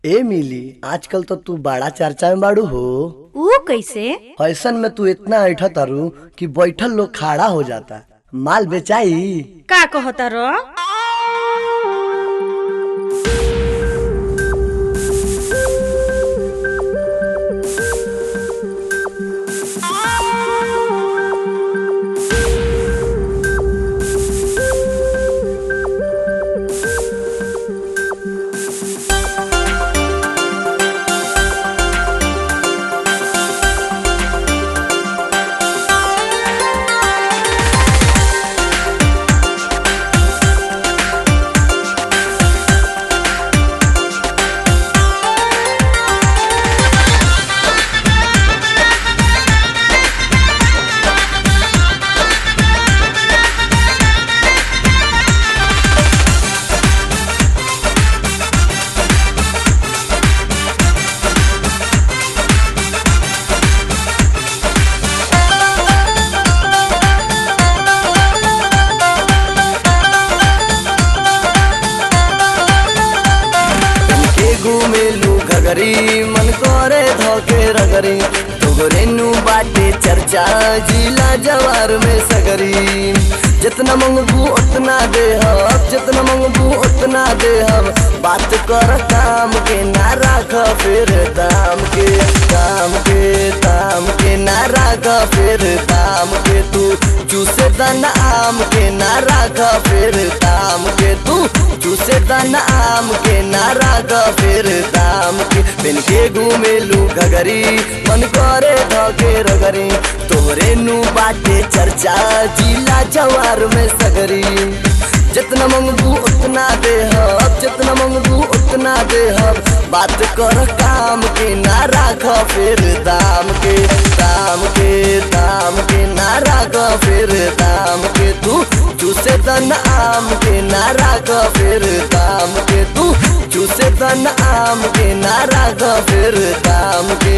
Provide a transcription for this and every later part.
ए मिली आजकल तो तू बड़ा चर्चा में बाड़ू हो ऊ कैसे ऐसन में तू इतना ऐठा तारू कि बैठल लोग खड़ा हो जाता माल बेचाई का कहता रो के घूमेलू घगरी मन करे धोके रगरी तोगरेनु बाटे चर्चा जिला जवार में सगरी जितना मंगबू उतना दे हम जितना मंगबू उतना दे हम बात कर काम के ना राख फिर दाम के दाम के दाम के ना राख फिर दाम के तू चूसे दाना आम के ना राख फिर दाम के तू चूसे दाना आम के ना राख फिर दाम के बिन के घूमेलू घगरी मन करे धके रगरी तोरे नु बाटे चर्चा जिला जवार में सगरी जितना मंगबू उतना दे हम जितना मंगबू उतना दे हम बात कर काम के ना राख फिर दाम के दाम के दाम के ना राख फिर दाम के तू चूसे तन आम के ना राख फिर दाम के तू चूसे तन आम के ना राख फिर दाम के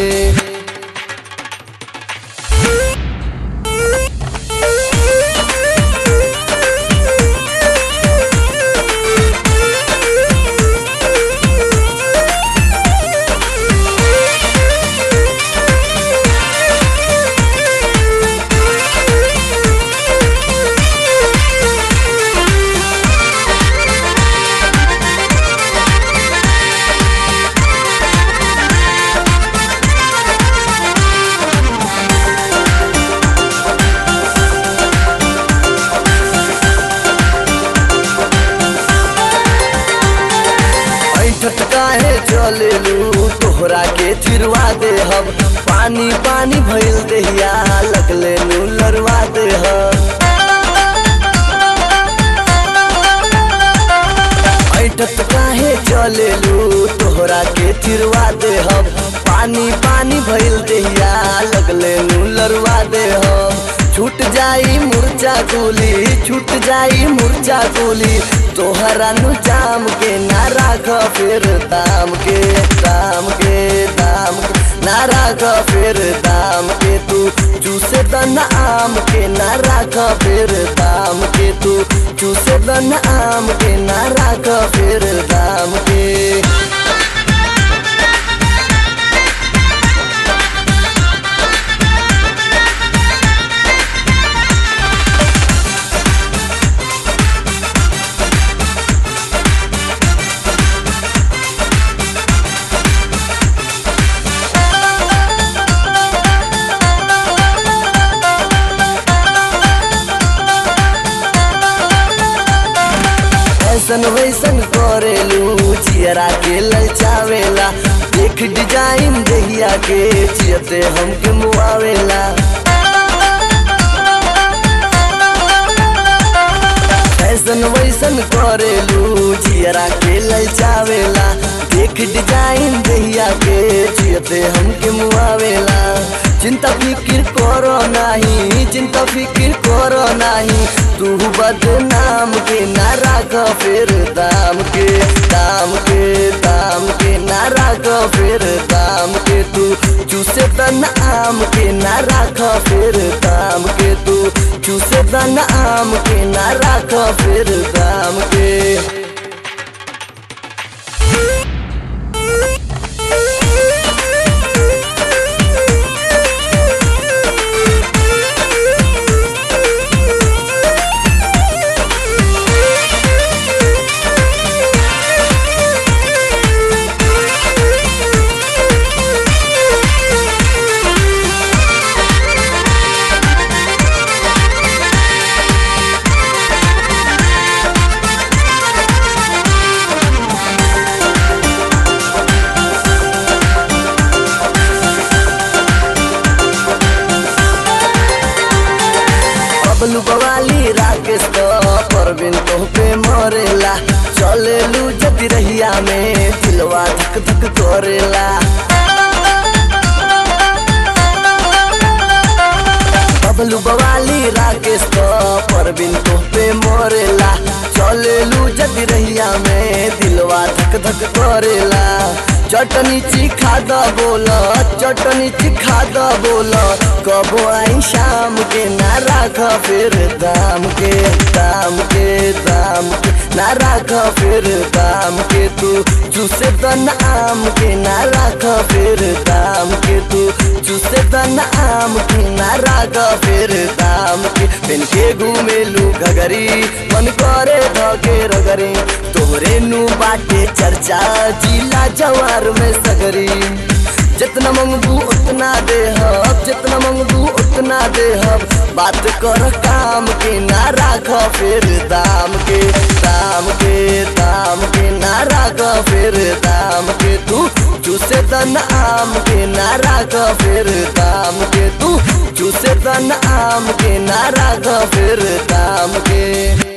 ऐठत काहे चलेलू तोहरा के चिरवा दे हम पानी पानी भइल देहिया लगले नू लरवा दे हम ऐठत काहे चलेलू तोहरा के चिरवा दे हम पानी पानी भइल देहिया लगले नू लरवा दे हम छूट जाई मुरचा गोली छूट जाई मुरचा गोली तोहरा नु जाम के ना राख फिर दाम के दाम के दाम के ना राख फिर दाम के तू चूसे दन आम के ना राख फिर दाम के तू चूसे दन आम के ना राख फिर दाम के ऐसन वैसन करेलू चियरा के ललचावेला देख डिजाइन दहिया के चियते हमके मुआवेला ऐसन वैसन करेलू चियरा के ललचावेला देख डिजाइन दहिया के चियते हमके मुआवेला चिंता फिकिर करो नाही चिंता फिकिर करो नाही तू बदनाम के ना राख फिर दाम के दाम के दाम के ना राख फिर दाम के तू चूसे तन आम के ना राख फिर दाम के तू चूसे तन आम के ना राख फिर दाम के परबिन तो पे मरेला चलेलू जदि रहिया में दिलवा धक धक करेला बबलू बवाली राकेश तो परबिन तो पे मरेला चलेलू जदि रहिया में दिलवा धक धक करेला चटनी चिखा द बोल चटनी चिखा द बोल कबो आई शाम के ना राख फिर दाम के दाम के दाम के ना राख फिर दाम के तू चूसे तन आम के ना राख फिर दाम के तू चूसे तन आम के ना राख फिर दाम के बिन के घूमेलू घगरी मन करे धके रगरी तोहरे नु बाटे चर्चा जिला जवार में सगरी जितना मंगबू उतना दे हब जितना मंगबू उतना दे हब बात कर काम के ना राख फिर दाम के दाम के दाम के ना राख फिर दाम के तू चूसे तन आम के ना राख फिर दाम के तू चूसे तन आम के ना राख फिर दाम के